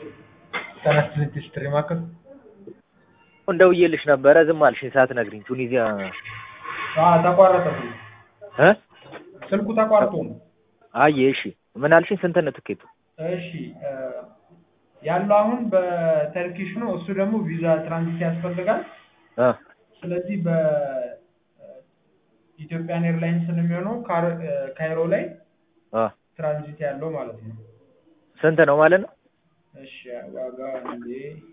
ጤና ይስጥልኝ ስትሪ ማዕከል ደውዬልሽ ነበረ ዝም አልሽኝ ሳትነግሪኝ ቱኒዚያ ተቋረጠ እ ስልኩ ተቋርጦ ነው አየ እሺ ምን አልሽኝ ስንት ነው ትኬቱ እሺ ያለው አሁን በተርኪሽ ነው እሱ ደግሞ ቪዛ ትራንዚት ያስፈልጋል እ ስለዚህ በኢትዮጵያን ኤርላይንስ ነው የሚሆነው ካር- ካይሮ ላይ እ ትራንዚት ያለው ማለት ነው ስንት ነው ማለት ነው እሺ ዋጋ እንዴ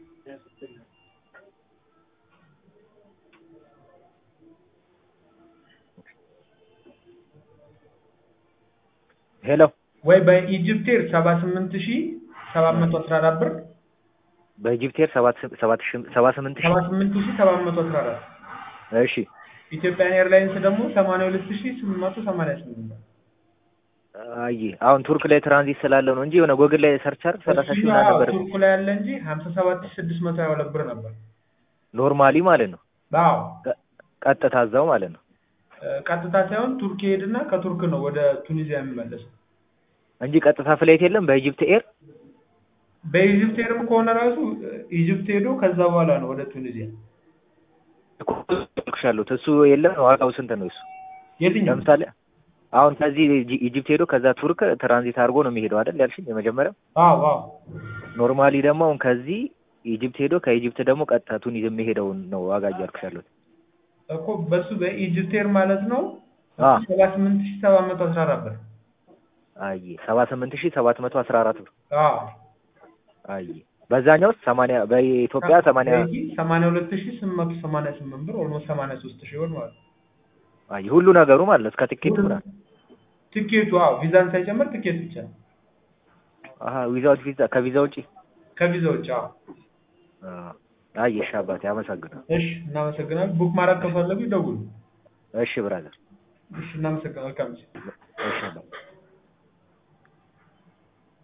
ሄሎ ወይ በኢጅፕት ኤር ሰባ ስምንት ሺ ሰባት መቶ አስራ አራት ብር በኢጅፕት ኤር ሰባት ስ- ሰባት ሺህ ሰባ ስምንት ሺህ ሰባ ስምንት ሺ ሰባት መቶ አስራ አራት እሺ ኢትዮጵያን ኤርላይንስ ደግሞ ሰማንያ ሁለት ሺ ስምንት መቶ ሰማንያ ስምንት ብር አየ አሁን ቱርክ ላይ ትራንዚት ስላለው ነው እንጂ የሆነ ጎግል ላይ ሰርች አድርግ ሰላሳ ሺህ ምናምን እሱኛው ነበር ቱርኩ ላይ ያለ እንጂ ሀምሳ ሰባት ሺ ስድስት መቶ ሀያ ሁለት ብር ነበር ኖርማሊ ማለት ነው አዎ ቀ- ቀጥታ እዛው ማለት ነው ቀጥታ ሳይሆን ቱርክ ይሄድና ከቱርክ ነው ወደ ቱኒዚያ የሚመለስ እንጂ ቀጥታ ፍላይት የለም በኢጅፕት ኤር በኢጅፕት ኤርም ከሆነ ራሱ ኢጅፕት ሄዶ ከዛ በኋላ ነው ወደ ቱኒዚያ ያሉት እሱ የለም ዋጋው ስንት ነው እሱ የትኛው ለምሳሌ አሁን ከዚህ ኢጂ- ኢጅፕት ሄዶ ከዛ ቱርክ ትራንዚት አድርጎ ነው የሚሄደው አይደል ያልሽኝ የመጀመሪያው አዎ አዎ ኖርማሊ ደግሞ አሁን ከዚህ ኢጅፕት ሄዶ ከኢጅፕት ደግሞ ቀጥታ ቱኒዝ የሚሄደውን ነው ዋጋ እያልኩሽ ያሉት እኮ በሱ በኢጅፕት ኤር ማለት ነው አ ሰባ ስምንት ሺ ሰባት መቶ አስራ አራት ብር አይ ሰባ ስምንት ሺህ ሰባት መቶ አስራ አራት ብር አዎ አይ በዛኛው ሰማንያ በኢትዮጵያ ሰማንያ በዚህ ሰማንያ ሁለት ሺ ስምንት መቶ ሰማንያ ስምንት ብር ኦልሞስት ሰማንያ ሶስት ሺ ብር ማለት ነው አይ ሁሉ ነገሩ ማለት ነው እስከ ትኬቱ ምናምን ትኬቱ አዎ ቪዛን ሳይጨምር ትኬት ብቻ አሀ ዊዛውት ቪዛ ከቪዛ ውጪ ከቪዛ ውጭ አዎ አይ እሺ አባቴ አመሰግናለሁ እሺ እናመሰግናለን ቡክ ማድረግ ከፈለጉ ይደውሉ እሺ ብራዘር እሺ እናመሰግናለን መልካም ጊዜ እሺ አባቴ